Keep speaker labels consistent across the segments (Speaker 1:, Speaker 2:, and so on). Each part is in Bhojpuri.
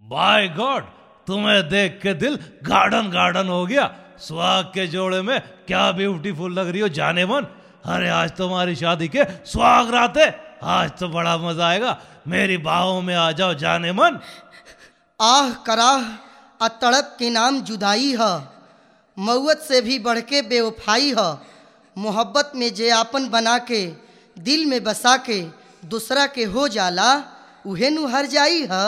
Speaker 1: बाय गॉड तुम्हें देख के दिल गार्डन गार्डन हो गया सुहाग के जोड़े में क्या ब्यूटीफुल लग रही हो जाने मन अरे आज तुम्हारी शादी के सुहाग रात है आज तो बड़ा मजा आएगा मेरी बाहों में आ जाओ जाने मन
Speaker 2: आह कराह आ तड़प के नाम जुदाई ह मौत से भी बढ़ के बेवफाई ह मोहब्बत में जे आपन बना के दिल में बसा के दूसरा के हो जाला उहे नु हर जाई ह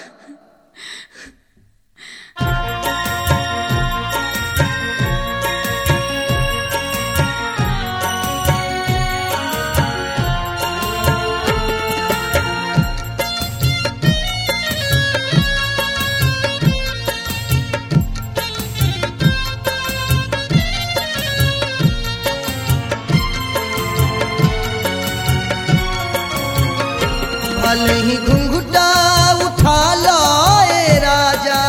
Speaker 2: भले ही घुंघुटा उठा लो ए राजा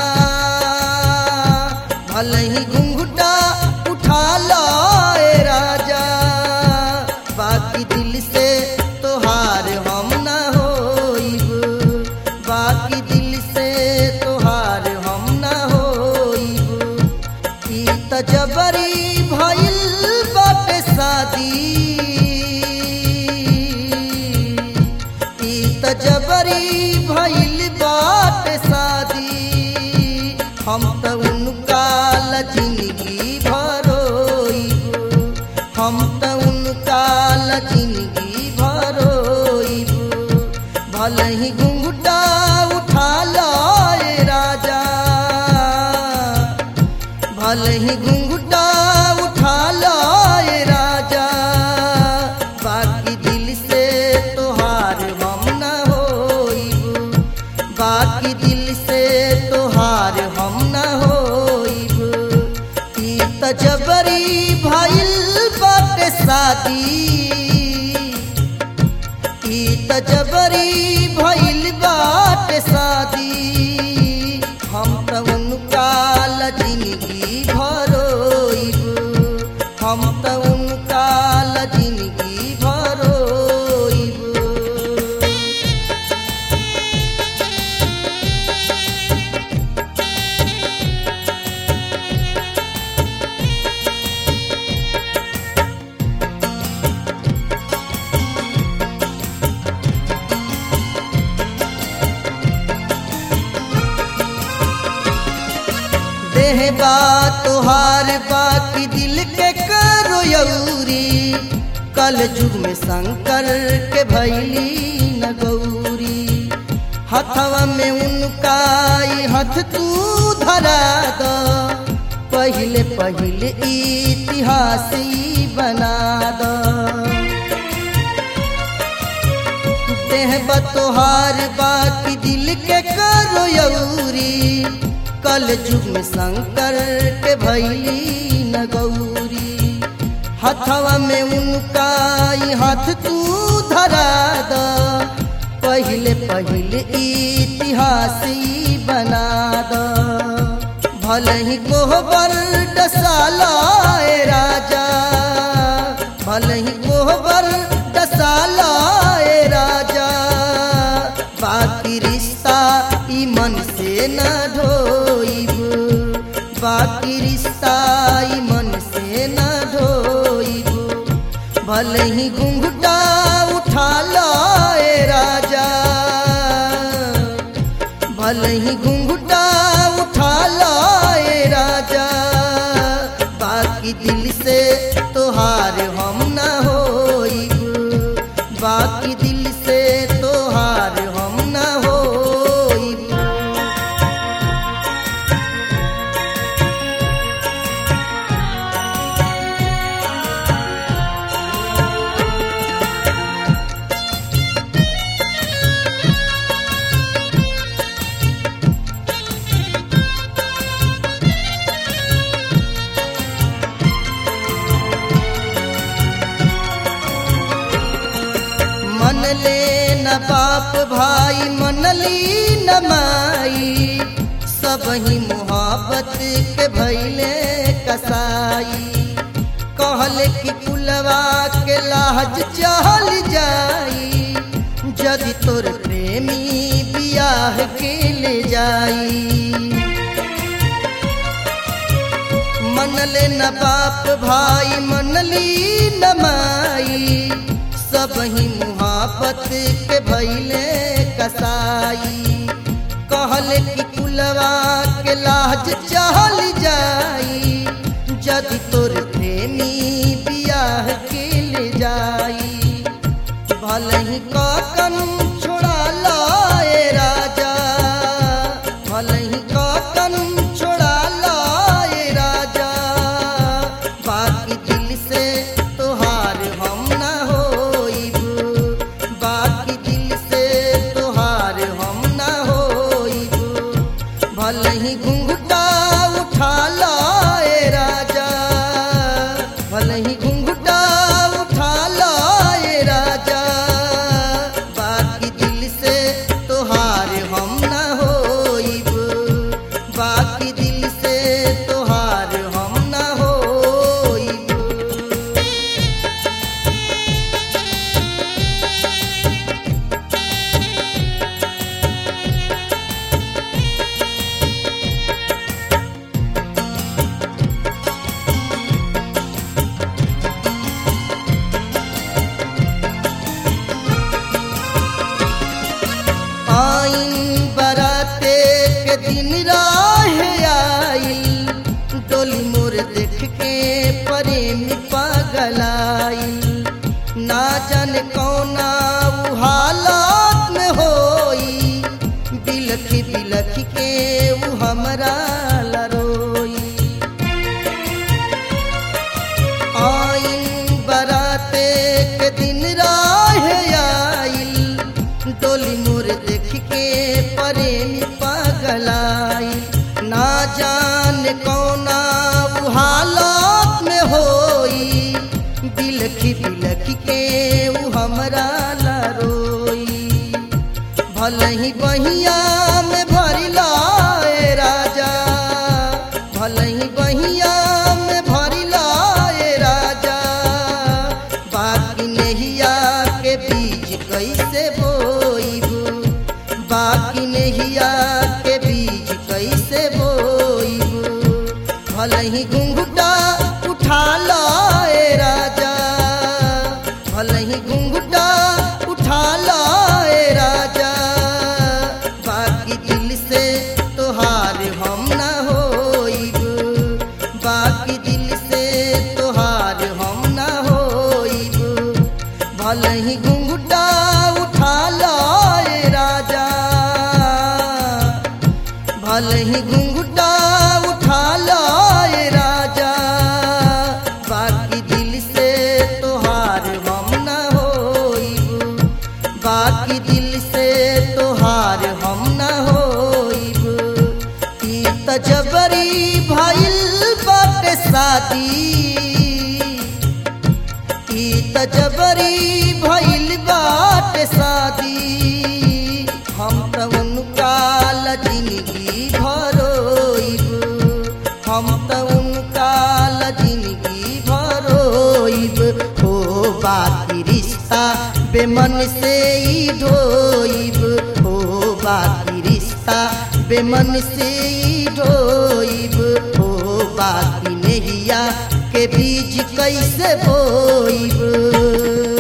Speaker 2: भले ही घुंघुटा उठा लो ए राजा बाकी दिल से तोहार हम ना होइब बाकी दिल से तोहार हम ना होइब ई त जबरी भइल बाटे शादी ई त जबरी भइल बाटे शादी हम त उनका ला जिंदगी भरोइब हम त उनका ला जिंदगी भरोइब भले ही घुंघटा उठा लो ए राजा भले ही घुंघटा उठा लो ए राजा बाकी दिल से तोहार हम न होइब बाकी दिल से तोहार हम न होइब ई त जबरी भइल बाटे शादी ई त जबरी भइल बाटे शादी हम त उनका ला जिंदगी भरोइब हम त उनका ला जिंदगी भरोइब देह बा तोहार बाकी दिल के करो यौरी कल युग में शंकर के भैली न गौरी हथवा में उनका ई हथ तू धरा द पहले पहले इतिहास ई बना द देह बतोहार बाकी दिल के करो यौरी कल युग में शंकर के भैली न गौरी हथवा में उनका ई हाथ तू धरा द पहले पहले इतिहास ई बना द भले ही कोहबर डसाला ए राजा भले ही कोहबर डसाला ए राजा बाकी रिश्ता ई मन से न ढोइब बाकी रिश्ता ई मन से न ढोइब भले ही घुंघटा उठा लो ए राजा भले ही घुंघटा उठा लो ए राजा बाकी दिल से तोहार हम ना होइब बाकी दिल से तोहार हम ना होइब मन ले न बाप भाई मनली न माई सब ही मोहब्बत के भैले कसाई कहले कि कुलवा के लाज चल जाई जदि तोर प्रेमी बिया बियाह के ले जाई मनले न बाप भाई मनली न माई सब ही मुहाबत के भैले कसाई कहले कि कुलवा के लाज चहल जाई जदि तोर प्रेमी बियाह के ले जाई भले ही काकन छोड़ा लाए राजा भले ही काकन छोड़ा लाए राजा बाकी दिल से तोहार हम ना होइब बाकी दिल से तोहार हम ना होइब भले ही घुंघटा उठा लाए राजा भले ही घुंघटा उठा लाए राजा बाकी दिल से तोहार हम ना होइब बाकी दिल से तोहार हम ना होइब आइन बराते के दिन राह आइल डोली मोर देख के प्रेम पगलाइल ना जाने कौना उ हालात में होई बिलखी बिलखी के उ हमरा लरोई आइन बराते के दिन राह आइल डोली मोर देख के प्रेमी पगलाई ना जान कौना उ हालात में होई बिलखी बिलखी के उ हमरा लरोई भले ही बहिया में भरी लाए राजा भले ही बहिया में भरी लाए राजा बाकी नहिया के बीज कैसे बोईबू बाकी नहिया के बीज कैसे बोईबू भले ही घुंघटा उठा लाए राजा भले ही घुंघटा उठा लाए राजा बाकी दिल से तोहार हम ना होइब बाकी दिल से तोहार हम ना होइब भले ही घुंघटा उठा लाए राजा भले ही घुंघटा उठा लाए राजा बाकी दिल से तोहार हम ना होइब बाकी दिल से तोहार हम ना होइब ई त जबरी भइल बाटे शादी ई त जबरी भइल बाटे शादी हम त उनका ला जिंदगी भरोइब हम त उनका ला जिंदगी भरोइब हो बाकी रिश्ता बेमन से ही ढोइब हो बाकी रिश्ता बेमन से ही ढोइब हो बाकी नहिया के बीज कैसे बोइब